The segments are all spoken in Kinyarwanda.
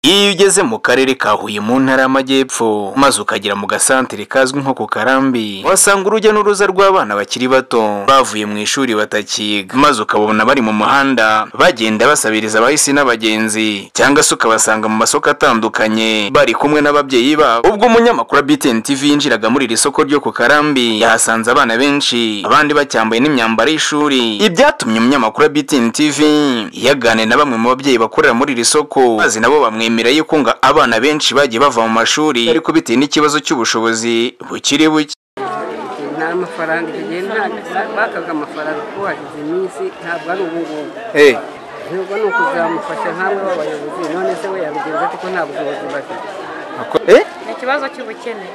iyo ugeze mu karere ka huye mu ntara y'amajyepfo maze ukagera mu gasantere kazwi nko ku karambi uhasanga urujya n'uruza rw'abana bakiri bato bavuye mu ishuri batakiga maze ukabona bari mu muhanda bagenda basabiriza abahisi n'abagenzi cyangwa se ukabasanga mu masoko atandukanye bari kumwe n'ababyeyi babo ubwo umunyamakuru wa BTN TV yinjiraga muri iri soko ryo ku karambi yahasanze abana benshi abandi bacyambaye n'imyambaro y'ishuri ibyatumye umunyamakuru wa BTN TV yaganira na bamwe mu babyeyi bakorera muri iri soko maze nabo bamwe bemera yuko ngo abana benshi bagiye bava mu mashuri ariko bitewe n'ikibazo cy'ubushobozi bukiri buke nta mafaranga icyo gihe nta bakaga amafaranga kuko hashize iminsi ntabwo ari ubu ngubu Eh, nubwo ni ukuzamufasha nk'amwe b'abayobozi none se we yabigenza ate ko nta bushobozi bafite ako- eh? ni ikibazo cy'ubukene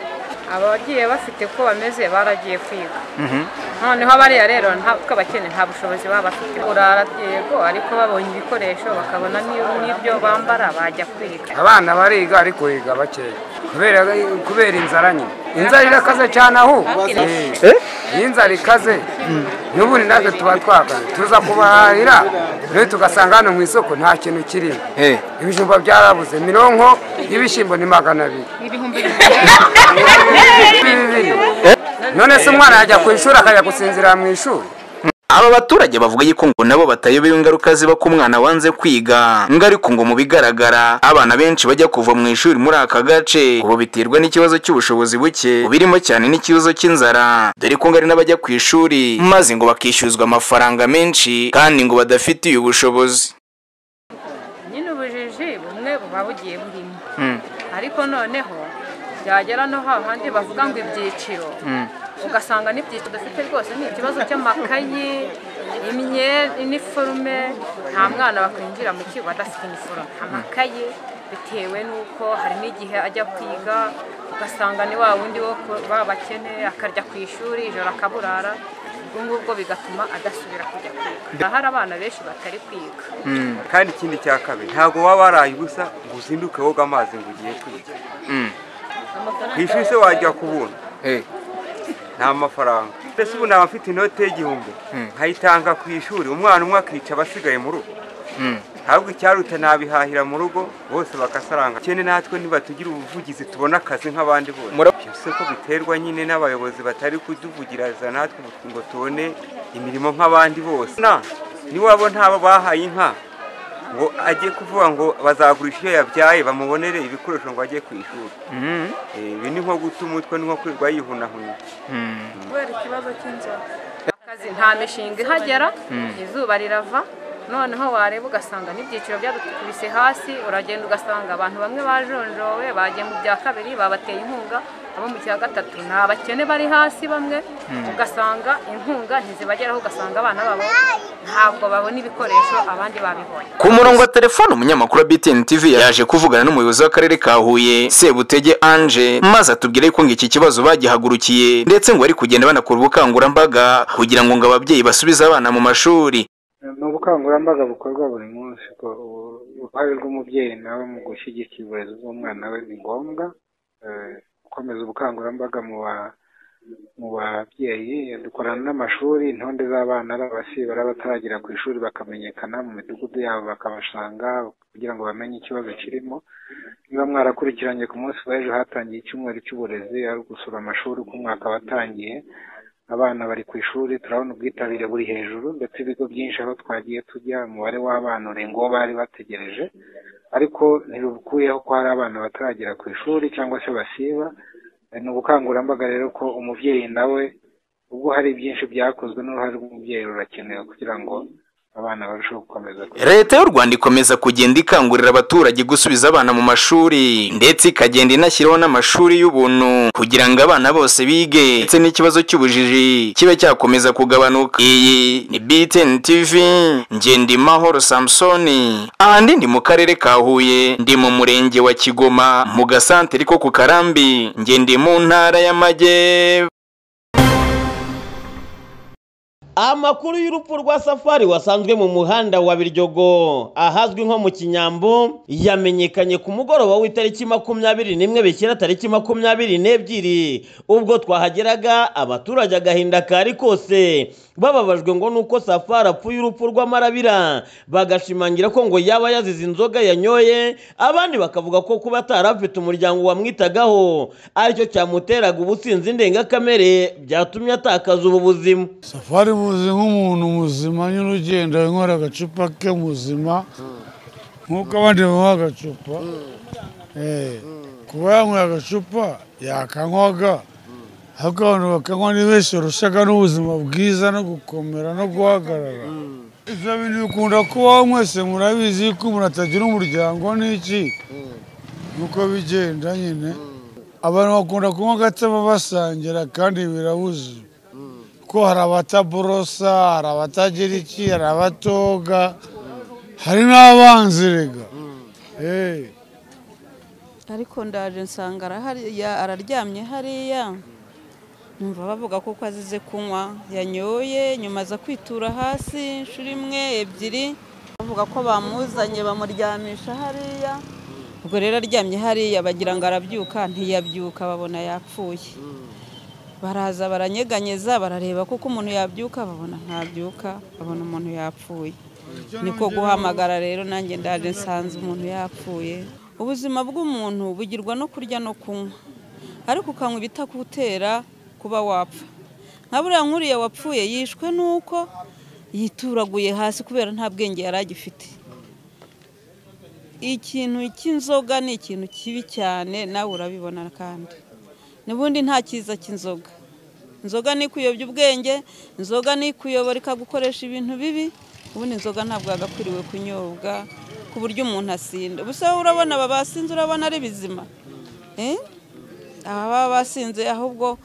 abagiye bafite uko bameze baragiye kwiga noneho bariya rero ntabwo abakene nta bushobozi baba bafite urara yego ariko babonye ibikoresho bakabona n'i- n'ibyo bambara bajya kwiga abana bariga ariko biga bakeya kubera kubera inzara nyine inzara irakaze cyane aho Eh? iyo inzara ikaze n'ubundi natwe tuba twakaze tuza kubahahira rero tugasanga hano mu isoko nta kintu kirimo Eh. ibijumba byarabuze mironko y'ibishyimbo ni magana abiri ibihumbi bibiri bibiri none se umwana yajya ku ishuri akajya gusinzira mu ishuri aba baturage bavuga yuko ngo nabo batayobewe ingaruka ziba ku mwana wanze kwiga ngo ariko ngo mu bigaragara abana benshi bajya kuva mu ishuri muri aka gace ubu biterwa n'ikibazo cy'ubushobozi buke birimo cyane n'ikibazo cy'inzara dore ko ngo hari n'abajya ku ishuri maze ngo bakishyuzwa amafaranga menshi kandi ngo badafitiye ubushobozi nyine ubujiji bumwe buba bugiye burimo ariko noneho byagera no hahandi bavuga ngo ibyiciro ugasanga n'ibyiciro dufite rwose ni ikibazo cy'amakayi imyenda iniforume nta mwana wakwinjira mu kigo adafite iniforume amakayi bitewe n'uko hari n'igihe ajya kwiga ugasanga ni wa wundi wo ku- b'abakene akarya ku ishuri ijoro akaburara ubwo ngubwo bigatuma adasubira kujya kwiga hari abana benshi batari kwiga kandi ikindi cya kabiri ntabwo waba waraye ubusa ngo uzinduke woga amazi ngo ugiye kwiga ku ishuri se wajya kubona nta mafaranga mbese ubu naba mfite inote y'igihumbi nkayitanga ku ishuri umwana umwe akica abasigaye mu rugo ntabwo icyaruta nabihahira mu rugo bose bagasaranga cyane natwe ntibatugira ubuvugizi tubona akazi nk'abandi bose Mura- Ibyo si ko biterwa nyine n'abayobozi batari kuduvugiriza natwe ngo tubone imirimo nk'abandi bose Na, niwabo ntabo bahaye inka ngo ajye kuvuga ngo bazagurisha iyo yabyaye bamubonere ibikoresho ngo ajye ku ishuri Eh, ibi ni nko guta umutwe ni nko kwirirwa yihunahuna kubera ikibazo cy'inzara akazi nta mishinga ihagera izuba rirava noneho wareba ugasanga n'ibyiciro byadukubise hasi uragenda ugasanga abantu bamwe bajonjowe bagiye mu bya kabiri babateye inkunga abo mu cya gatatu ni abakene bari hasi bamwe ugasanga inkunga ntizibageraho ugasanga abana babo ntabwo babona ibikoresho abandi babibonye ku murongo wa telefone umunyamakuru wa BTN TV yaje kuvugana n'umuyobozi w'akarere ka Huye Sebutege Ange maze atubwira yuko ngo iki kibazo bagihagurukiye ndetse ngo bari kugenda banakora ubukangurambaga kugira ngo ngo ababyeyi basubize abana mu mashuri ni ubukangurambaga bukorwa buri munsi ko u- uruhare rw'umubyeyi nawe mu gushyigikira uburezi bw'umwana we ni ngombwa Eh, gukomeza ubukangurambaga mu ba- mu babyeyi dukorana n'amashuri intonde z'abana b'abasiba bataragira ku ishuri bakamenyekana mu midugudu yabo bakabasanga kugira ngo bamenye ikibazo kirimo niba mwarakurikiranye ku munsi w'ejo hatangiye icyumweru cy'uburezi ari ugusura amashuri uko umwaka watangiye abana bari ku ishuri turabona ubwitabire buri hejuru ndetse ibigo byinshi aho twagiye tujya umubare w'abana urenga uwo bari bategereje ariko ntirukuyeho ko hari abana bataragera ku ishuri cyangwa se basiba Eh, ni ubukangurambaga rero ko umubyeyi nawe ubwo hari byinshi byakozwe n'uruhare rw'umubyeyi rurakenewe kugira ngo abana barusheho gukomeza kwiga. Leta y'u Rwanda ikomeza kugenda ikangurira abaturage gusubiza abana mu mashuri ndetse ikagenda inashyiraho n'amashuri y'ubuntu kugira ngo abana bose bige ndetse n'ikibazo cy'ubujiji kibe cyakomeza kugabanuka iyi ni BTN TV Ngendimahoro Samsoni ahandi ndi mu karere ka Huye ndi mu murenge wa Kigoma mu gasantere ko ku Karambi ngende mu ntara y'Amajyepfo amakuru y'urupfu rwa safari wasanzwe mu muhanda wa biryogo ahazwi nko mu kinyambo yamenyekanye ku mugoroba w'itariki makumyabiri n'imwe bishyira tariki makumyabiri n'ebyiri ubwo twahageraga abaturage agahinda kari kose bababajwe ngo nuko safari apfuye urupfu rw'amarabira bagashimangira ko ngo yaba yazize inzoga yanyoye abandi bakavuga ko kuba atarafite umuryango wamwitagaho aricyo cyamuteraga ubusinzi ndengakamere byatumye atakaza ubu buzima safari muzi nk'umuntu muzima nyine ugenda yanywera agacupa ke muzima nk'uko abandi banywa agacupa kuba yanywera agacupa yakanywaga ariko abantu bakanywa ni benshi barushaga n'ubuzima bwiza no gukomera no guhagarara ibyo bintu bikunda kubaho mwese murabizi ko umuntu atagira umuryango n'iki nuko bigenda nyine abantu bakunda kunywa agatsema basangira kandi birabuze ko hari abataborosa hari abatagira iki hari abatoga hari n'abanzi rega ariko ndaje nsanga arahariya araryamye hariya numva bavuga ko uko azize kunywa yanyoye nyuma aza kwitura hasi inshuro imwe ebyiri bavuga ko bamuzanye bamuryamisha hariya ubwo rero aryamye hariya bagira ngo arabyuka ntiyabyuka babona yapfuye baraza baranyeganyeza barareba kuko umuntu yabyuka babona ntabyuka babona umuntu yapfuye niko guhamagara rero nanjye ndaje nsanze umuntu yapfuye ubuzima bw'umuntu bugirwa no kurya no kunywa ariko ukanywa ibitakutera kuba wapfa nka buriya nkuriya wapfuye yishwe n'uko yituraguye hasi kubera nta bwenge yari agifite ikintu cy'inzoga ni ikintu kibi cyane nawe urabibona kandi n'ubundi nta cyiza cy'inzoga inzoga ni ikuyobya ubwenge inzoga ni ikuyobora ikagukoresha ibintu bibi ubundi inzoga ntabwo yagakwiriwe kunyobwa ku buryo umuntu asinda gusa urabona aba basinze urabona ari bizima aba baba basinze ahubwo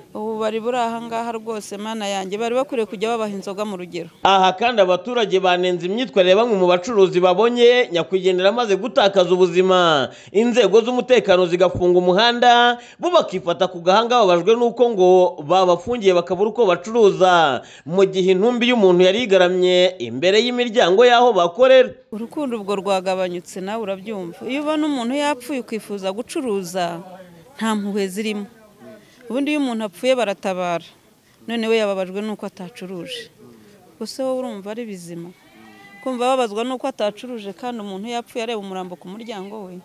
ubu bari buri ahangaha rwose mana yanjye bari bakwiriye kujya babaha inzoga mu rugero aha kandi abaturage banenze imyitwarire bamwe mu bacuruzi babonye nyakwigendera amaze gutakaza ubuzima inzego z'umutekano zigafunga umuhanda bo bakifata ku gahanga babajwe n'uko ngo babafungiye bakabura uko bacuruza mu gihe intumbi y'umuntu yari igaramye imbere y'imiryango y'aho bakorera urukundo ubwo rwagabanyutse nawe urabyumva iyo ubona umuntu yapfuye ukifuza gucuruza nta mpuhwe zirimo ubundi iyo umuntu apfuye baratabara noneho yababajwe n'uko atacuruje gusa wowe urumva ari bizima kumva babazwa n'uko atacuruje kandi umuntu yapfuye areba umurambo ku muryango we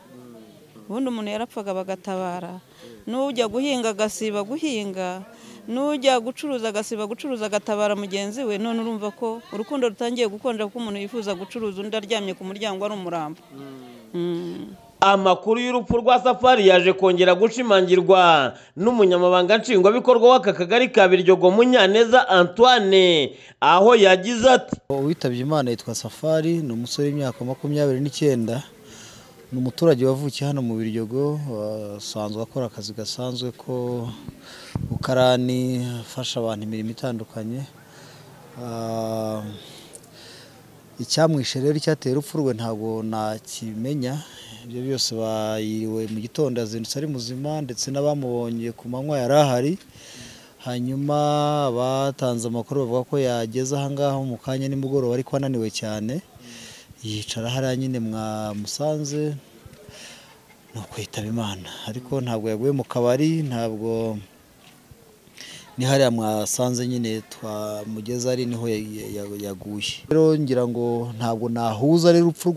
ubundi umuntu yarapfaga bagatabara n'ujya guhinga agasiba guhinga n'ujya gucuruza agasiba gucuruza agatabara mugenzi we none urumva ko urukundo rutangiye gukonja kuko umuntu yifuza gucuruza undi aryamye ku muryango ari umurambo amakuru y'urupfu rwa safari yaje kongera gushimangirwa n'umunyamabanga nshingwabikorwa w'aka kagari ka biryogo munyaneza antoine aho yagize ati uwitabye imana yitwa safari ni umusore w'imyaka makumyabiri n'icyenda ni umuturage wavukiye hano mu biryogo asanzwe akora akazi gasanzwe ko ukarani afasha abantu imirimo itandukanye icyamwishe rero icyateye urupfu rwe ntabwo nakimenya ibyo byose bayiriwe mu gitondo yazindutse ari muzima ndetse n'abamubonye ku manywa yari ahari hanyuma batanze amakuru bavuga ko yageze ahangaha mu kanya nimugoroba ariko ananiwe cyane yicara hariya nyine mwamusanze ni ukwitaba imana ariko ntabwo yaguye mu kabari ntabwo ni hariya mwasanze nyine twamugeza ari niho yaguye rero ngira ngo ntabwo nahuza rero urupfu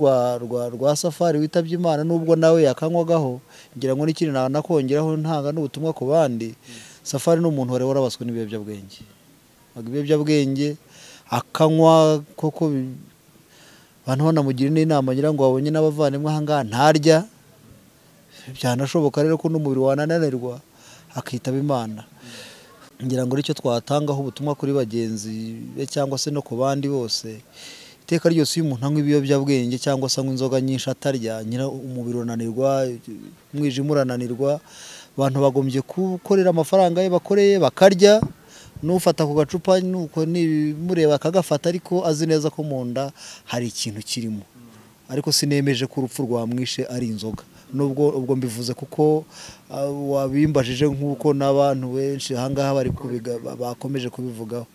rwa safari witabye imana nubwo nawe yakanywagaho ngira ngo n'ikintu nakongeraho ntanga n'ubutumwa ku bandi safari ni umuntu wari warabaswe n'ibiyobyabwenge ibiyobyabwenge akanywa koko abantu banamugira n'inama ngira ngo wabonye n'abavandimwe ahangaha ntarya byanashoboka rero ko n'umubiri wanananirwa akitaba imana ngira ngo aricyo twatangaho ubutumwa kuri bagenzi be cyangwa se no ku bandi bose iteka ryose iyo umuntu anywa ibiyobyabwenge cyangwa se anywa inzoga nyinshi atarya nyira umubiri urananirwa umwijima urananirwa abantu bagombye gukorera amafaranga ye bakoreye bakarya n'ufata ku gacupa nuko mureba akagafata ariko azi neza ko mu nda hari ikintu kirimo ariko sinemeje ko urupfu rwamwishe ari inzoga nubwo ubwo mbivuze kuko wabimbajije nk'uko n'abantu benshi ahangaha bari bakomeje kubivugaho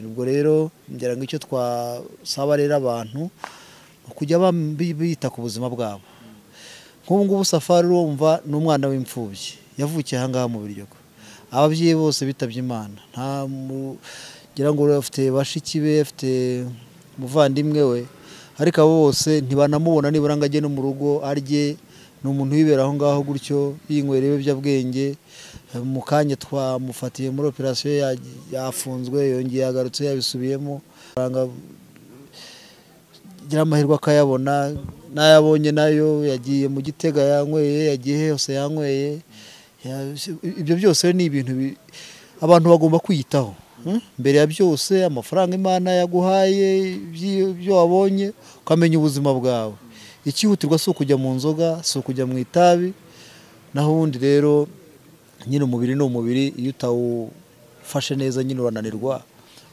ubwo rero ngira ngo icyo twasaba rero abantu ni ukujya bita ku buzima bwabo nk'ubu ngubu safari urumva ni umwana w'imfubyi yavukiye ahangaha mu biryogo ababyeyi bose bitabye imana nta ngira ngo afite bashiki be afite umuvandimwe we ariko abo bose ntibanamubona nibura ngo ajye no mu rugo arye ni umuntu wibera aho ngaho gutyo yinywera ibiyobyabwenge mu kanya twamufatiye muri operasiyo yafunzwe yongeye agarutse yabisubiyemo gira amahirwe akayabona n'ayabonye nayo yagiye mu gitega yanyweye yagiye hose yanyweye ibyo byose ni ibintu abantu bagomba kwiyitaho mbere ya byose amafaranga imana yaguhaye ibyo wabonye ukamenya ubuzima bwawe ikihutirwa si ukujya mu nzoga si ukujya mu itabi naho ubundi rero nyine umubiri ni umubiri iyo utawufashe neza nyine urananirwa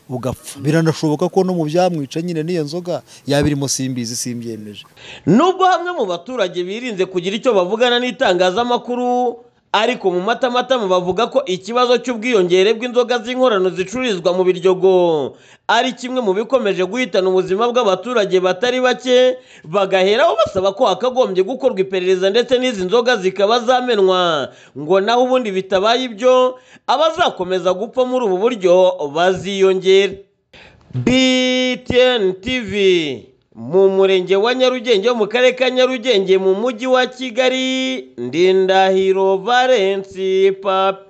ugapfa biranashoboka ko no mu byamwica nyine n'iyo nzoga yaba irimo simbizi simbyemeje nubwo hamwe mu baturage birinze kugira icyo bavugana n'itangazamakuru ariko mu matamatama bavuga ko ikibazo cy'ubwiyongere bw'inzoga z'inkorano zicururizwa mu biryogo ari kimwe mu bikomeje guhitana ubuzima bw'abaturage batari bake bagaheraho basaba ko hakagombye gukorwa iperereza ndetse n'izi nzoga zikaba zamenwa ngo naho ubundi bitabaye ibyo abazakomeza gupfa muri ubu buryo baziyongere btn tv mu murenge wa nyarugenge wo mu karere ka nyarugenge mu mujyi wa kigali ndindahiro valensi papi